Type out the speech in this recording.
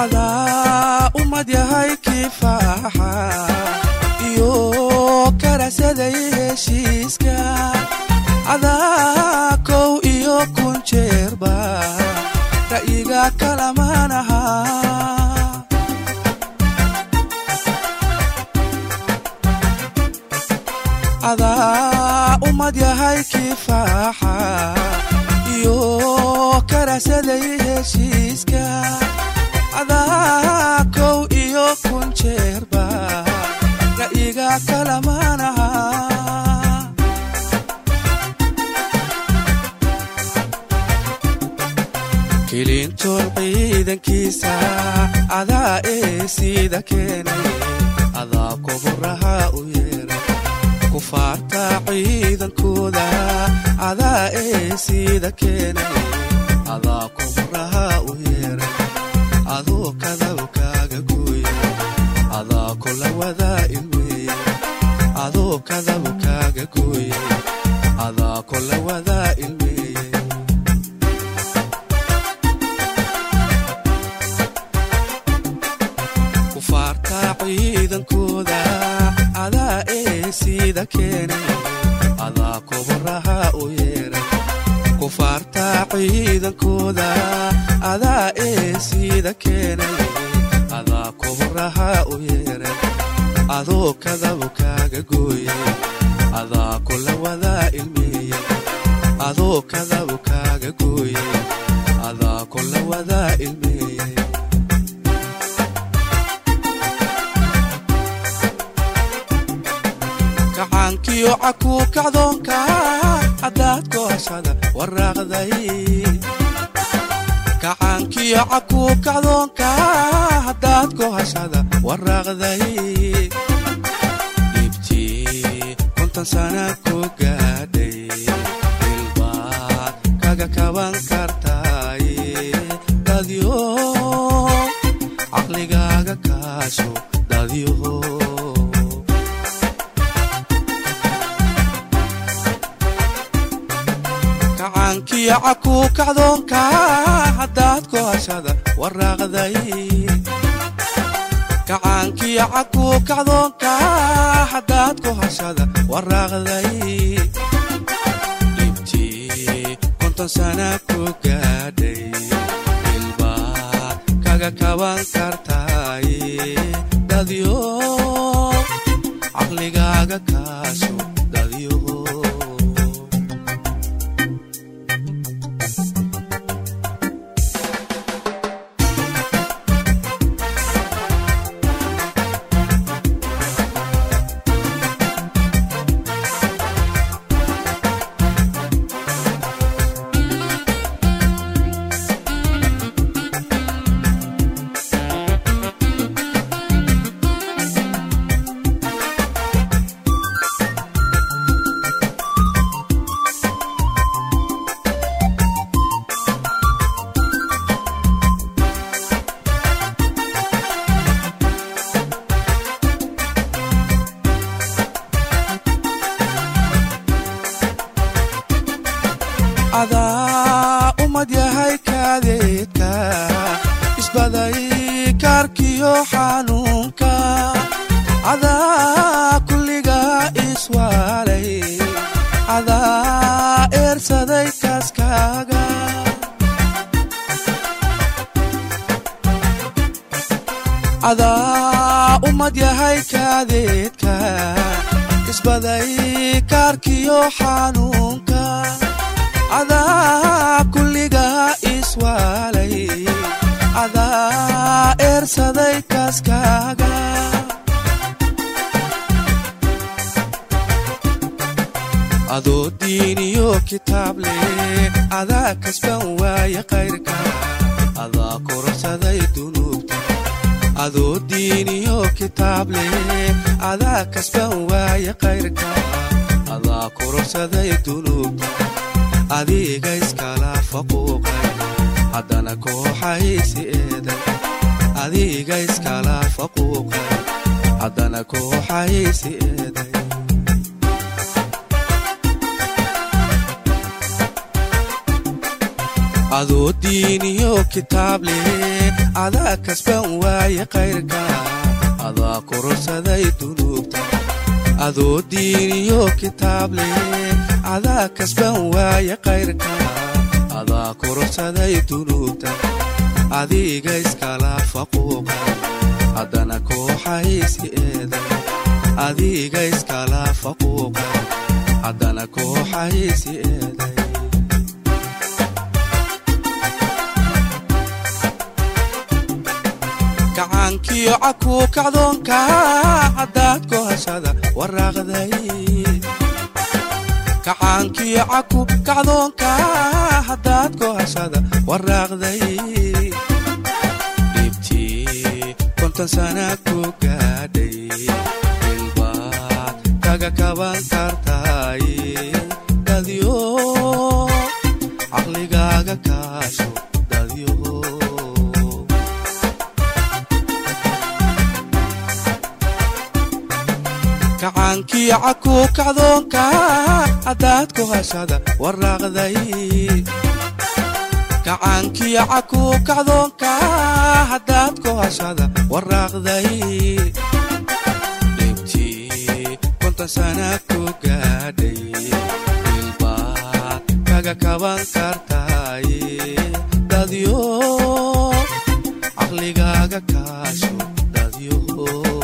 adaa ummad yahay kifaaxa iyo karasaday heshiiska adaa kow iyo kun jeerba ra'yiga kalamanaha adaa ummad yahay kifaaxa iyo karasaday heshiiska adaa kow iyo kun jeerba ra'yiga kalamanaha kilintoon ciidankiisa adaa ee sida keenay adaa koburaha u yeeray kufaarta ciidankooda adaa ee sida keenay adaa koburaha u yeeray adoo kadaba kaaga gooya adaa kula wadaa ilmeeya adoo kadaba kaaga gooya adaa kula wadaa ilmeeye kufaarta ciidankooda adaa ee sida keenay adaa koburaha u yeeray kufaarta ciidankooda adaa ee sida keenay adaa koburaha u yeeray adoo kadaba kaaga gooyay adaa kula wadaa ilmeeyey adoo kadaba kaaga gooyay adaa kula wadaa ilmeeyey kacaankiyo cakuu kacdoonka haddaad gooshada waraaqday kacaankiyo cakuu kacdoonka haddaad gooshada waraaqday dhibtii kontan sana ku gaadhay ilbaad kaga kaban kartaay dadyo caqligaaga kaasho dadyo kacaankiyo cakuu kacdoonka haddaad gooshada waraaqday kacaankiyo cakuu kacdoonka haddaad gooshada waraaqday dhibtii konton sana ku gaadhay ilbaad kaga kaban kartaay dadyo caqligaaga kaasho dadyo adaa ummad yahay kaadeedka isbaday kaarkiyo xanuunka adaa kulliga iswaalay adaa eersaday kaaskaaga adaa ummad yahay kaadeedka isbaday kaarkiyo xanuunka adaa kulliga iswaalay adaa eersaday kaaskaaga adoo diiniyo kitaab leh adaa kasban waaye kayrka adaa kororsaday dunuubta adoo diiniyo kitaab leh adaa kasban waaye kayrka adaa kororsaday dunuubta adiga iskala faquuqay haddana kooxaysi eeday adiga iskala faquuqay haddana kooxaysi eeday adoo diiniyo kitaab leh adaa kasban waaye kayrka adaa kororsaday dunuubta adoo diiniyo kitaab leh adaa kasban waaye kayrka adaa kororsaday dunuubta adiga iskala faquuqa haddana kooxaysi eeday adiga iskala faquuqa haddana kooxaysi eeday gacaankiyo cakuu kacdoonka haddaad kohashada waraaqday gacaankiyo caku kacdoonka haddaad kohashada waraaqday dhibtii konton sana ku gaadhay ilbaad kaga kaban kartaay dadyo caqligaaga kaasho dadyo gacaankiyo cakuu kacdoonka haddaad ku hashada waraaqday gacaankiyo cakuu kacdoonka haddaad ku hashada waraaqday dhibtii konton sana ku gaadhay ilbaad kaga kaban kartaay dadyo caqligaaga kaasho dadyo